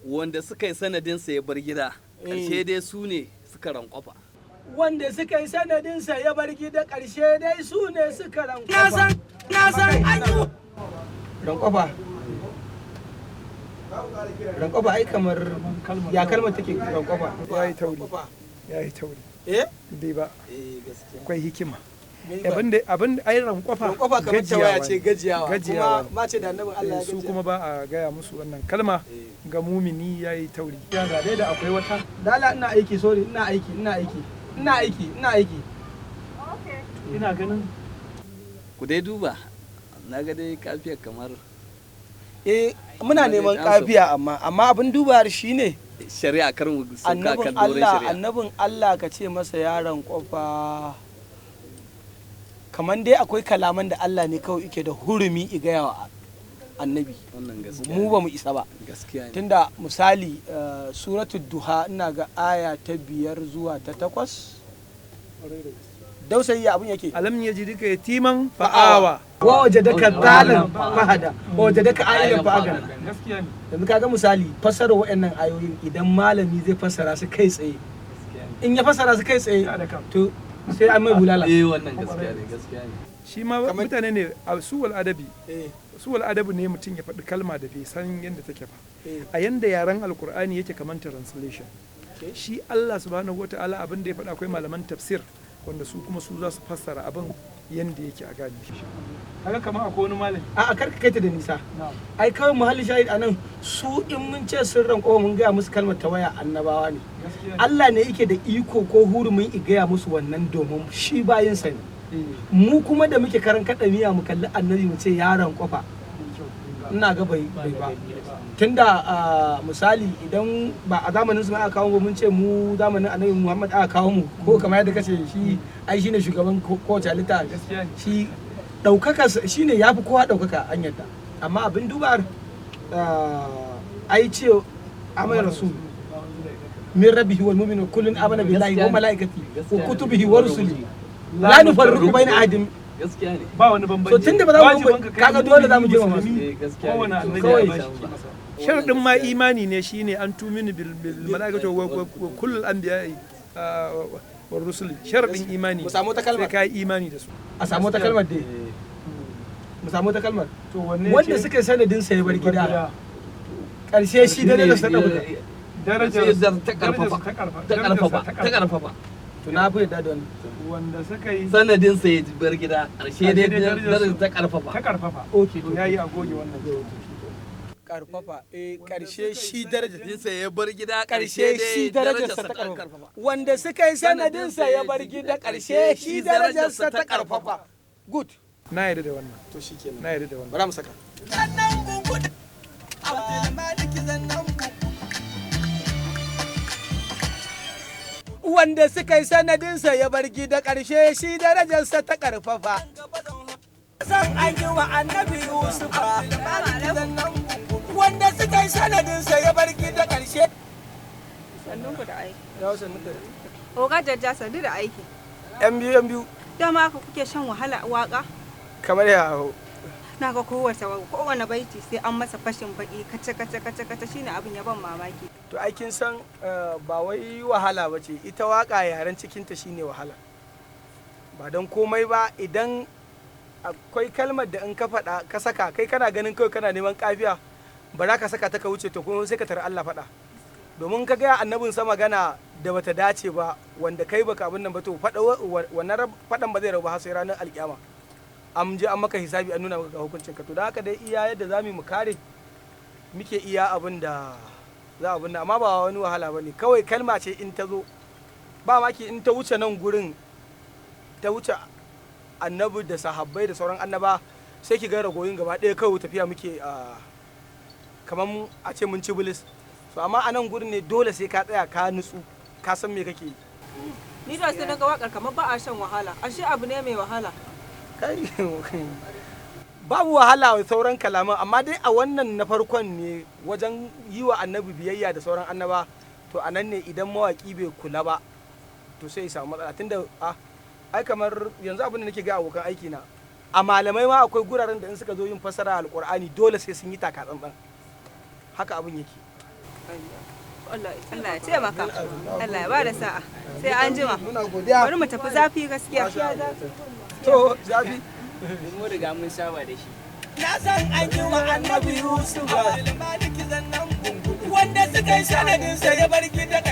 wanda suka yi sanadinsa ya bar gida ƙarshe dai su ne suka rankwafa wanda suka yi sanadinsa ya bar gida ƙarshe dai su ne suka rankwafa na san na san an yi rankwafa rankwafa ai kamar ya kalmar take rankwafa ya yi tauri ya yi tauri eh bai ba eh gaskiya akwai hikima Me ba? abin da abin da ai rankwafa rankwafa kamar tawaya ce ne. gajiyawa Gajiyawa kuma mace da annabin Allah ya su gajiya kuma ba a gaya musu wannan kalma ga mumini ya yi tauri ya ga dai da akwai wata dala ina aiki sorry ina aiki ina aiki ina aiki ina aiki ina ganin ku dai duba na ga dai kafiyar kamar eh muna Ina dai neman amsa. kafiya amma amma abin dubar shine shari'a kar mu sauka annabin kan doron Allah shari'a annabin Allah ka ce masa yaron kofa kamar dai akwai kalaman da Allah ne kawai yake da hurumi i gaya wa annabi wannan gaskiya mu ba mu isa ba gaskiya ne tunda misali eh, suratul duha ina ga aya ta biyar zuwa ta takwas dausayi ya abin yake alam ya ji duka yatiman fa'awa wa wajadaka zalan fahada wa wajadaka ayilan fa'agana gaskiya ne yanzu kaga misali fassara wa'annan ayoyin idan malami zai fassara su kai tsaye in ya fassara su kai tsaye Ya da kan. to sai an mai bulala eh wannan gaskiya ne gaskiya ne shi ma Kamar- mutane ne a suwal adabi Eh, suwal adabi ne mutum ya faɗi kalma da bai san yadda take ba eh, a yanda yaren alkur'ani yake kamar translation Okay. shi Allah subhanahu wata'ala abin da ya faɗa akwai malaman tafsir wanda su kuma su za su fassara abin yanda yake a gane shi kaga kamar akwai wani malami a a karka kai ta da nisa ai kawai muhalli shahid anan su in mun ce sun ranko mun gaya musu kalmar tawaya annabawa ne Allah ne yake da iko ko hurumin i gaya musu wannan domin shi bayinsa ne mu kuma da muke karan kaɗa miya mu kalli annabi mu ce yaron kofa ina ga bai bai ba tunda ah, misali idan ba a zamanin su ma aka kawo mu mun ce mu zamanin annabi Muhammad aka kawo mu ko kamar yadda kace shi ai shine shugaban ko- kowace halitta shi daukaka shine yafi kowa daukaka an yadda amma abin dubar ah, ai ce amai rasul min rabbihi wal mu'minu kullun amana billahi wa malaikati wa kutubihi wa rusuli la nufarriqu baina ahadin gaskiya ne ba wani bambanci so tunda ba za mu kaga dole za mu girmama su eh gaskiya kowane ne annabi Kawai. ya bashi sharadin ma imani ne shine an tumini bil bil malaikatu wa wa- wa kullul anbiya'i ah, wa- wa rusuli sharadin imani mu samu ta sai kalmar ka yi imani da su a samu ta kalmar dai mu samu ta kalmar to wanne wanda suka yi sanadin sa ya bar gida karshe shi da da sada guda darajar Sai da ta karfafa ta karfafa ta karfafa to na fi yadda da wannan wanda suka yi sanadin sa ya bar gida ƙarshe dai Ƙarshe dai darajar darajar su- ta karfafa ta karfafa okay to yayi a goge wannan karfafa eh karshe shi daraja sanadin sa ya bar gida karshe shi darajarsa ta karfafa wanda suka yi sanadin sa ya bar gida karshe shi darajarsa ta karfafa good na yarda da wannan to shikenan na yarda da wannan bara mu saka wanda suka yi sanadinsa ya bar gida ƙarshe shi darajarsa ta ƙarfafa. Zan an yi wa annabi Yusufa wanda suka yi sanadinsa ya bar gida ƙarshe. Sannunku da aiki. Ya wasu nuka Oga jajja sannu da aiki. ‘yan biyu ‘yan biyu Dama haka kuke shan wahala a waka. kamar ya hau. Na ga kowace kowane baiti sai an masa fashin baki kace kace kace kace shine abin ya ban mamaki. To aikin san eh, ba wai wahala ba ce ita waka yaren cikinta shine wahala. Ba don komai ba idan akwai kalmar da in ka faɗa ka saka kai kana ganin kawai kana neman kafiya ba za ka saka ta ka wuce to kuma sai ka tara Allah faɗa. Domin ka gaya annabin sa magana da bata dace ba wanda kai baka abin nan ba to faɗa wa- wannan rab- faɗan ba zai rabu har sai ranar alkiyama. An je an maka hisabi an nuna maka ga hukuncin ka to da haka dai iya yadda za mu kare muke iya abin da za abin da amma ba wani wahala ba ne kawai kalma ce in ta zo ba maki in ta wuce nan gurin ta wuce annabi da sahabbai da sauran annaba sai ki ga ragoyin gaba ɗaya kawai tafiya muke a kamar a ce mun ci bilis so amma a nan gurin ne dole sai ka tsaya ka nutsu ka san me kake yi Ni da sai naga wakar kamar ba a shan wahala. Ashe abu ne mai wahala. Kai, babu wahala wa sauran kalaman amma dai a wannan na farkon ne wajen yi wa annabi biyayya da sauran annaba to a nan ne idan mawaki bai kula ba to sai ya samu matsala tunda a ai kamar yanzu abin da nake ga abokan aiki na a malamai ma akwai guraren da in suka zo yin fasara alkur'ani dole sai sun yi taka tsantsan haka abin yake Allah Allah ya taimaka Allah ya bada sa'a sai an jima muna godiya bari mu tafi zafi gaskiya to zafi mun riga mun saba da shi na san an yi wa annabi Yusuf wanda suka yi sanadinsa ya bar gida